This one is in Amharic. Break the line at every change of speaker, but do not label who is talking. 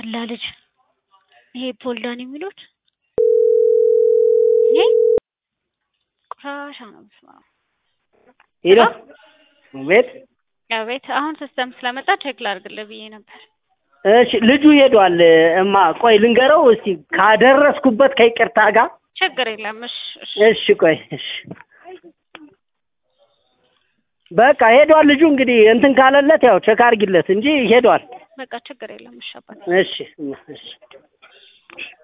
የሞላ ልጅ ይሄ ፖልዳን የሚሉት ይሄ ቆሻሻ ነው። በስመ አብ
ሄሎ ቤት
ቤት አሁን ሲስተም ስለመጣ ቼክ ላድርግልህ ብዬ ነበር።
እሺ ልጁ ሄዷል። እማ ቆይ ልንገረው እስቲ ካደረስኩበት ከይቅርታ ጋር
ችግር የለም። እሺ እሺ
እሺ ቆይ እሺ በቃ ሄዷል ልጁ እንግዲህ እንትን ካለለት ያው ቼክ አድርጊለት እንጂ ሄዷል።
በቃ ችግር የለም። እሺ አባቴ
እሺ እማ፣ እሺ